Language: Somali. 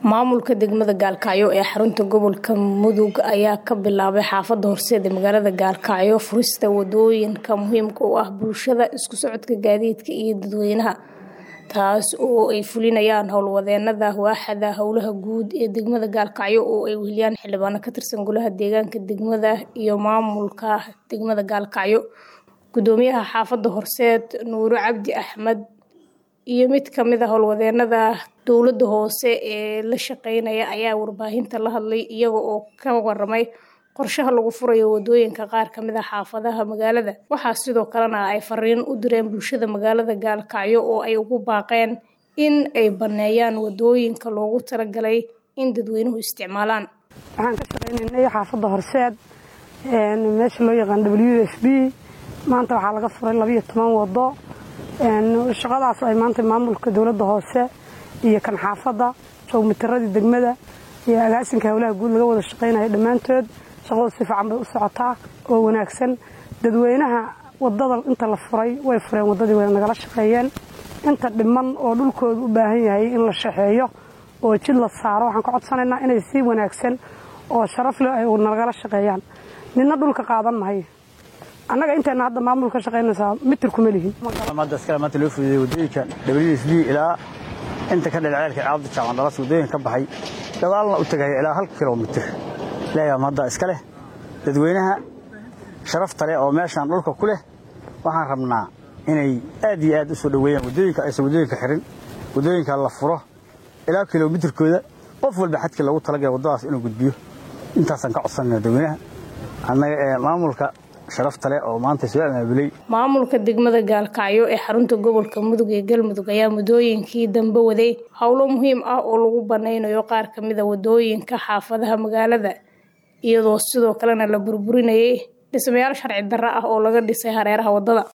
maamulka degmada gaalkacyo ee xarunta gobolka mudug ayaa ka bilaabay xaafada horseed ee magaalada gaalkacyo furista wadooyinka muhiimka u ah bulshada isku socodka gaadiidka iyo dadweynaha taas oo ay fulinayaan howlwadeenada waaxada howlaha guud ee degmada gaalkacyo oo ay weheliyaan xildhibaano ka tirsan golaha deegaanka degmada iyo maamulka degmada gaalkacyo gudoomiyaha xaafada horseed nuuro cabdi axmed iyo mid kamid a howlwadeenada dowlada hoose ee la shaqeynaya ayaa warbaahinta la hadlay iyaga oo ka waramay qorshaha lagu furayo wadooyinka qaar kamid a xaafadaha magaalada waxaa sidoo kalena ay fariin u direen bulshada magaalada gaalkacyo oo ay ugu baaqeen in ay baneeyaan wadooyinka loogu talagalay in dadweynuhu isticmaalaan waxaan ka shaqeynaynay xaafada horseed meesha loo yaqaan w f b maanta waxaa laga furay labayo toban wado shaqadaas ay maanta maamulka dowladda hoose iyo kan xaafadda joogmitaradii degmada iyo agaasinka howlaha guud laga wada shaqaynaya dhammaantood shaqadu si fiican bay u socotaa oo wanaagsan dadweynaha wadada inta la furay way fureen wadadii way nagala shaqeeyeen inta dhiman oo dhulkooda u baahan yahay in la shaxeeyo oo jid la saaro waxaan ka codsanaynaa inay si wanaagsan oo sharaf leh ay nagala shaqeeyaan nina dhulka qaadan mahayo annaga intayna hadda maamul ka shaqaynaysaa mitir kuma lihin hadda iskale maanta loo fududeeyey wadooyinka w s b ilaa inta ka dhalceelka caabda jaacan dhalas wadooyin ka baxay gadaalna u tagaya ilaa hal kilomitir leeyaam hadda iska leh dadweynaha sharafta leh oo meeshaan dhulka ku leh waxaan rabnaa inay aad iyo aad u soo dhoweeyaan wadooyinka aysan wadooyinka xirin wadooyinka la furo ilaa kilomitirkooda qof walba xadkii loogu talagala waddadaas inuu gudbiyo intaasaan ka codsanayna dadweynaha annaga ee maamulka sharafta leh oo maanta soo amaabulay maamulka degmada gaalkacyo ee xarunta gobolka mudug ee galmudug ayaa muddooyinkii dambe waday howlo muhiim ah oo lagu banaynayo qaar kamid a wadooyinka xaafadaha magaalada iyadoo sidoo kalena la burburinayay dhismayaal sharci darro ah oo laga dhisay hareeraha waddada